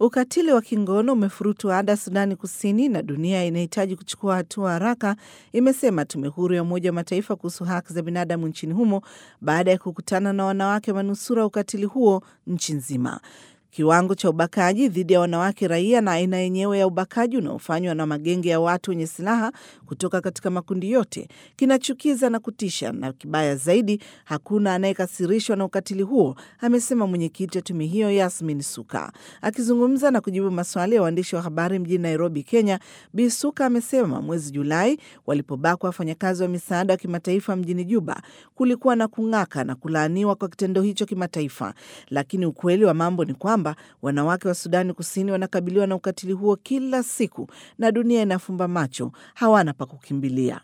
Ukatili wa kingono umefurutu ada Sudani Kusini na dunia inahitaji kuchukua hatua haraka, imesema tume huru ya Umoja wa Mataifa kuhusu haki za binadamu nchini humo baada ya kukutana na wanawake manusura ukatili huo nchi nzima. Kiwango cha ubakaji dhidi ya wanawake raia na aina yenyewe ya ubakaji unaofanywa na magenge ya watu wenye silaha kutoka katika makundi yote kinachukiza na kutisha, na kibaya zaidi, hakuna anayekasirishwa na ukatili huo, amesema mwenyekiti wa tume hiyo Yasmin Suka. Akizungumza na kujibu maswali ya waandishi wa habari mjini Nairobi, Kenya, Bi Suka amesema mwezi Julai walipobakwa wafanyakazi wa misaada wa kimataifa mjini Juba kulikuwa na kung'aka na kulaaniwa kwa kitendo hicho kimataifa, lakini ukweli wa mambo ni kwamba wanawake wa Sudani Kusini wanakabiliwa na ukatili huo kila siku na dunia inafumba macho, hawana pa kukimbilia.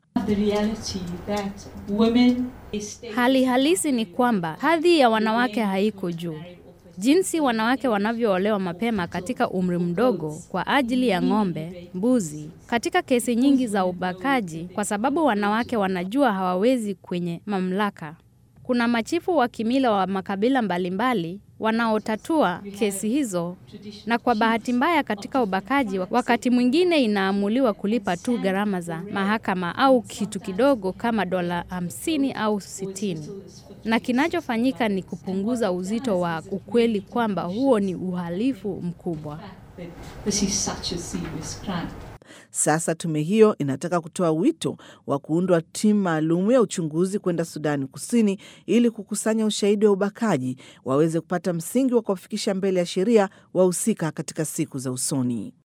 Hali halisi ni kwamba hadhi ya wanawake haiko juu. Jinsi wanawake wanavyoolewa mapema katika umri mdogo kwa ajili ya ng'ombe, mbuzi, katika kesi nyingi za ubakaji, kwa sababu wanawake wanajua hawawezi kwenye mamlaka. Kuna machifu wa kimila wa makabila mbalimbali wanaotatua kesi hizo, na kwa bahati mbaya, katika ubakaji, wakati mwingine inaamuliwa kulipa tu gharama za mahakama au kitu kidogo kama dola hamsini au sitini, na kinachofanyika ni kupunguza uzito wa ukweli kwamba huo ni uhalifu mkubwa. Sasa tume hiyo inataka kutoa wito wa kuundwa timu maalum ya uchunguzi kwenda Sudani Kusini ili kukusanya ushahidi wa ubakaji, waweze kupata msingi wa kuwafikisha mbele ya sheria wahusika katika siku za usoni.